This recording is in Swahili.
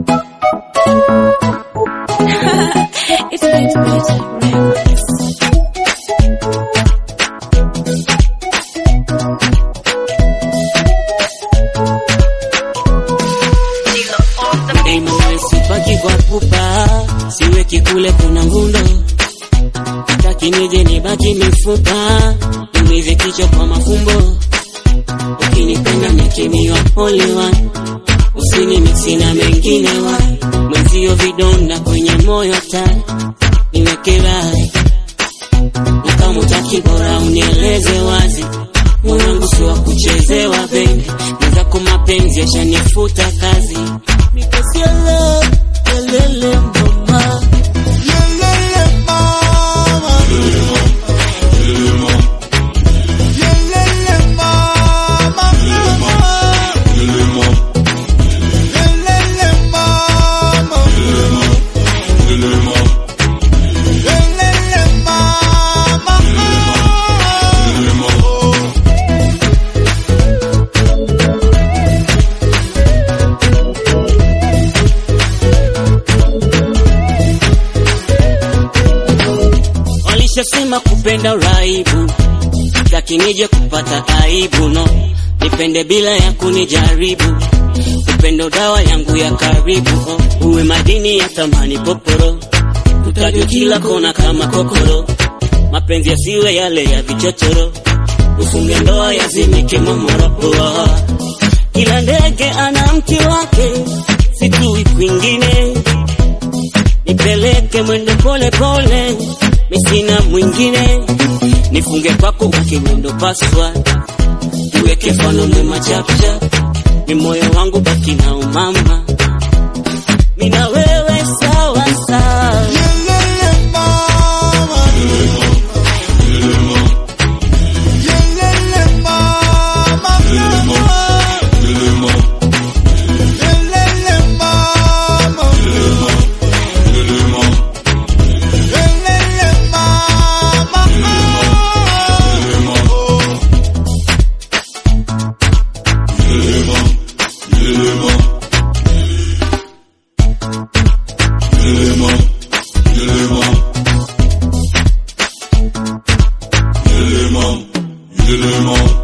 it's going to be a Sipaki kwa pupa, siweki kule kuna ngundo, taki nije nibaki mifupa, umize kichwa kwa mafumbo, ukinipenda nikimiwa only one, usini miksi na mengine wa mwenzio vidonda kwenye moyo tani, niweke rai na kama utaki bora unieleze wazi, moyo wangu si wa kuchezewa bendi, mwenzako mapenzi yashanifuta kazi Because your love, lelele mama Lelele mama. Lelele mama. Lelele mama. Lelele mama. Walishasema kupenda uraibu, taki nije kupata aibu no, nipende bila ya kunijaribu, upendo dawa yangu ya karibu oh. Uwe madini ya thamani poporo, utajwe kila kona kama kokoro, mapenzi yasiwe yale ya vichochoro, ufunge ndoa yazimike momoro oh. Kila ndege ana mti wake, sijui kwingine nipeleke mwendo pole pole, misina mwingine, nifunge kwako ukiwendo paswa, tuweke mfano mwema chapcha, ni moyo wangu baki na umama, mina wewe sawa sawa. Lelele mama. Lelele mama. Lelele mama. Lelele mama. Lelele mama.